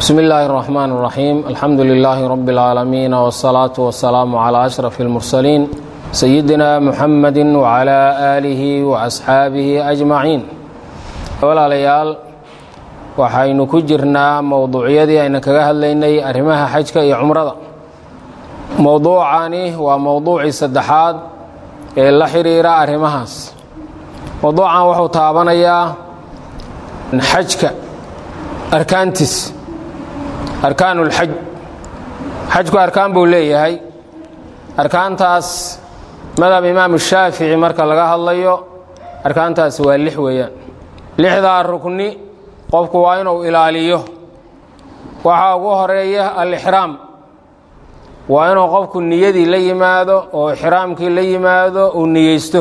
bsmi illaahi الرaxmaan الraxiim alxamdu lilaahi rabi اlcaalamiin wالsalaaةu wasalaamu calى ashraf اlmursaliin sayidina muxamadi wcalى aalihi waasxaabihi ajmaciin walaalayaal waxaynu ku jirnaa mowduucyadii ayna kaga hadlaynay arrimaha xajka iyo cumrada mowduucani waa mowduucii saddexaad ee la xidhiira arrimahaas mowduucan wuxuu taabanayaa xajka arkaantiis arkaan ulxaj xajku arkaan buu leeyahay arkaantaas madhab imaamu shaafici marka laga hadlayo arkaantaas waa lix weeyaan lixdaa rukni qofku waa inuu ilaaliyo waxaa ugu horeeya alixraam waa inuu qofku niyadii la yimaado oo ixraamkii la yimaado uu niyeysto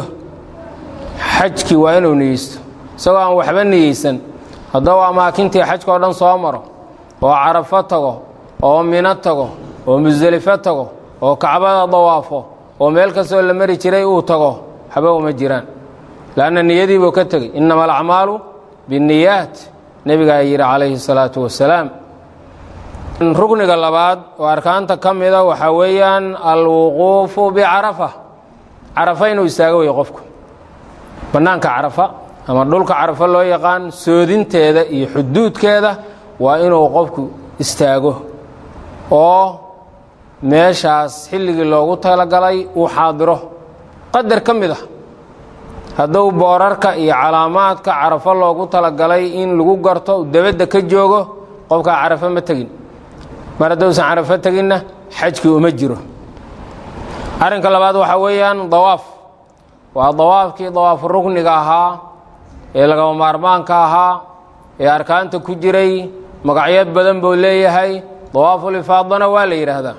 xajkii waa inuu niyeysto isagoo aan waxba niyeysan hadduu amaakintii xajka oo dhan soo maro oo carafo tago oo mino tago oo musdelifo tago oo kacbada dawaafo oo meel kastoo la mari jiray uu tago waxba uma jiraan leanna niyadii buu ka tegey innama alacmaalu binniyaat nebigaa yidhi calayhi salaatu wasalaam rukniga labaad oo arkaanta ka mida waxaa weeyaan alwuquufu bicarafa carafa inuu istaago wey qofku bannaanka carafa ama dhulka carafa loo yaqaan soodinteeda iyo xuduudkeeda waa inuu qofku istaago oo meeshaas xilligii loogu talagalay uu xaadiro qadar ka mid ah hadduu boorarka iyo calaamaadka carafo loogu talagalay in lagu garto debadda ka joogo qofkaa carafo ma tegin mar haddousan carafo teginna xajkii uma jiro arrinka labaad waxaa weeyaan dawaaf waa dawaafkii dawaafu rukniga ahaa ee lagaba maarmaanka ahaa ee arkaanta ku jiray magacyad badan buu leeyahay dawaafulifaadana waa la yidhaahdaa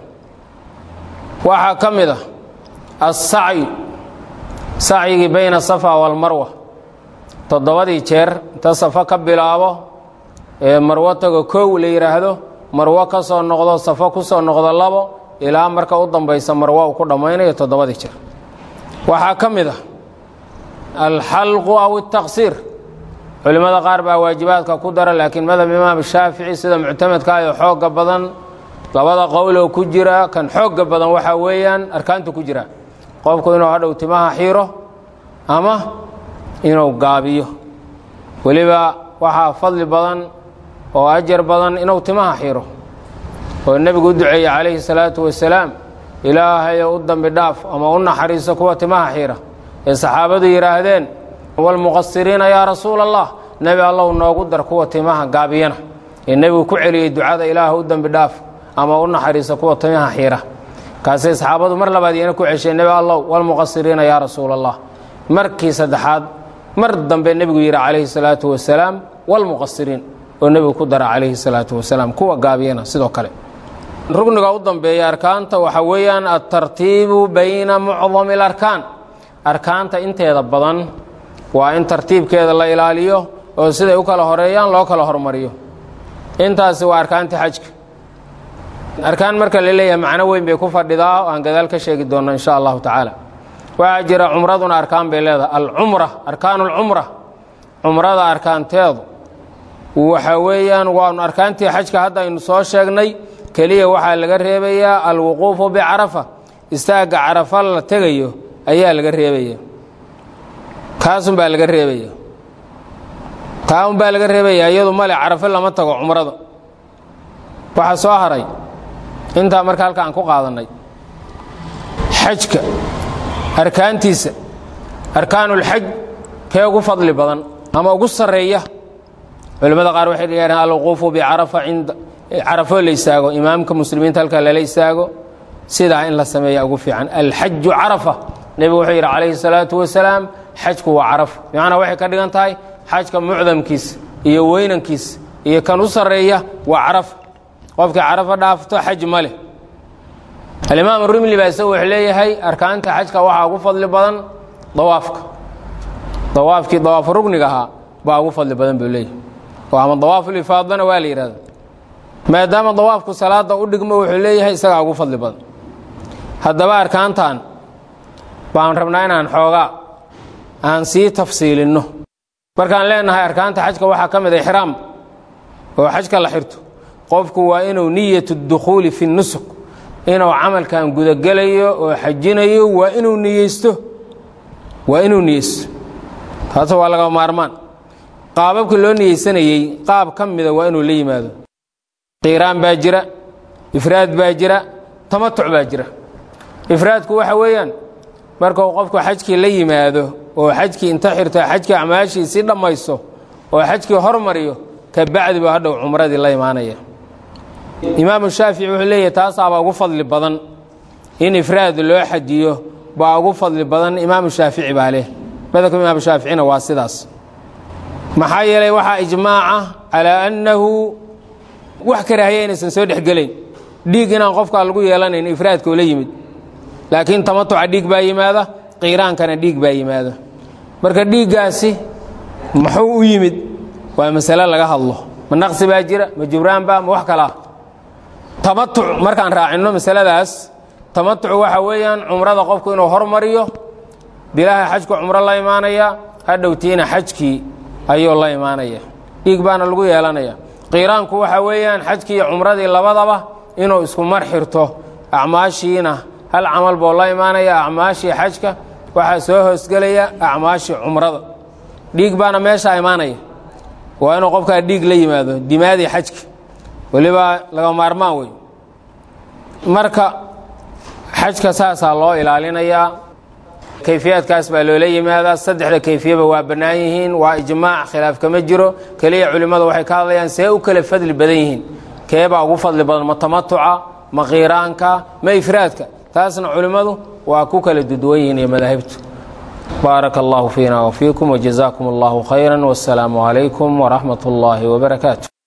waxaa ka mid ah assacyu sacyigii bayna safa walmarwa toddobadii jeer inta safo ka bilaabo ee marwo tago kow la yidhaahdo marwo ka soo noqdo safo ku soo noqdo labo ilaa marka u dambaysa marwo uu ku dhammaynayo toddobadii jeer waxaa ka mid ah alxalqu aw altaqsiir culimmada qaar baa waajibaadka ku dara laakiin madhab imaam shaafici sida muctamadka iyo xoogga badan labada qowloo ku jira kan xoogga badan waxaa weeyaan arkaanta ku jira qofku inuu hadhow timaha xiiro ama inuu gaabiyo weliba waxaa fadli badan oo ajar badan inuu timaha xiiro oo nebigu u duceeyey calayhi salaatu wasalaam ilaahayo u dambi dhaaf ama u naxariiso kuwa timaha xiira ee saxaabadu yidhaahdeen walmuqasiriina yaa rasuula allah nebi allow noogu dar kuwa timaha gaabiyana ee nebigu ku celiyey ducada ilaah u dembi dhaaf ama u naxariisa kuwa timaha xiira kaasay saxaabadu mar labaad iyana ku cesheen nebi allow walmuqasiriina yaa rasuula allah markii saddexaad mar dambe nebigu yidhi calayhi salaatu wasalaam walmuqasiriin oo nebigu ku dara calayhi salaatu wasalaam kuwa gaabiyana sidoo kale rugniga u dambeeya arkaanta waxaa weeyaan altartiibu bayna mucdami alarkaan arkaanta inteeda badan waa in tartiibkeeda la ilaaliyo oo siday u kala horeeyaan loo kala hormariyo intaasi waa arkaantii xajka arkaan marka la leeyahay macno weyn bay ku fadhidaa oo aan gadaal ka sheegi doonno insha allahu tacaala waxaa jira cumraduna arkaan bay leedahay alcumra arkaanu alcumra cumrada arkaanteedu waxa weeyaan waanu arkaantii xajka hadda aynu soo sheegnay keliya waxaa laga reebayaa alwuquufu bicarafa istaagga carafa la tegayo ayaa laga reebaya kaasunbaa laga reebaya taa unbaa laga reebaya iyadu male carafo lama tago cumrada waxaa soo haray intaa marka halka aan ku qaadannay xajka arkaantiisa arkaanulxaj kee ugu fadli badan ama ugu sarreeya culimmada qaar waxay dhigeen alwuquufu bicarafa cinda carafo la istaago imaamka muslimiinta halka lala istaago sidaa in la sameeya ugu fiican alxaju carafa nebigu wuxuu yidhi calayhi salaatu wasalaam xajku waa carafa bimacnaa waxay ka dhigan tahay xajka mucdamkiisa iyo weynankiisa iyo kan u sarreeya waa carafa qofkii carafa dhaafto xaj ma leh alimaam rumli baa isagu wuxuu leeyahay arkaanta xajka waxaa ugu fadli badan dawaafka dawaafkii dawaafu rugniga ahaa baa ugu fadli badan buu leeyahay oo ama dawaafulifaadana waa la yidhahda maadaama dawaafku salaada u dhigmo wuxuu leeyahay isagaa ugu fadli badan haddaba arkaantan baan rabnaa inaan xoogaa aan sii tafsiilinno markaan leenahay arkaanta xajka waxaa ka mid a ixraam oo xajka la xirto qofku waa inuu niyatu dukhuuli fi nusuk inuu camalkan gudagelayo oo xajinayo waa inuu niyeysto waa inuu niyeysto taas waa laga maarmaan qaababka loo niyeysanayey qaab ka mida waa inuu la yimaado qiiraan baa jira ifraad baa jira tamatuc baa jira ifraadku waxa weeyaan markuu qofku xajkii la yimaado oo xajkii inta xirto xajkii acmaashiisii dhammaysto oo xajkii hormariyo ka bacdi buu hadhow cumradii la imaanaya imaamu shaafici wuxuu leeyahy taasaabaa ugu fadli badan in ifraad loo xajiyo baa ugu fadli badan imaamu shaafici baa leh madabka imaamu shaaficina waa sidaas maxaa yeelay waxaa ijmaaca calaa annahu wax karaahiya inaysan soo dhexgelayn dhiig inaan qofkaa lagu yeelanayn ifraadka oo la yimid laakiin tamatuca dhiig baa yimaada qiiraankana dhiig baa yimaada marka dhiiggaasi muxuu u yimid waa masale laga hadlo ma naqsi baa jira ma jibraanba ma wax kalaa tamatuc markaan raacinno masaladaas tamatuc waxa weeyaan cumrada qofku inuu hormariyo bilaaha xajku cumro la imaanaya hadhowtiina xajkii ayuu la imaanaya dhiig baana lagu yeelanaya qiiraanku waxa weeyaan xajkii iyo cumradii labadaba inuu isku mar xirto acmaashiina hal camal buu la imaanaya acmaashii xajka waxaa soo hoosgelaya acmaashii cumrada dhiig baana meeshaa imaanaya waa inuu qofkaa dhiig la yimaado dimaadii xajka weliba laga maarmaan wey marka xajka saasaa loo ilaalinayaa kayfiyaadkaas baa loola yimaadaa saddexda kayfiyaba waa bannaan yihiin waa ijmaac khilaaf kama jiro keliya culimmadu waxay ka hadlayaan see u kala fadli badan yihiin keebaa ugu fadli badan ma tamatuca ma qiiraanka ma ifraadka taasna culimmadu waa ku kala duduwan yihiin iyo madaahibtu baaraka allahu fiina wfiikum wjazaakum allahu khayra wasalaamu calaykum waraxmat اllahi wbarakaatu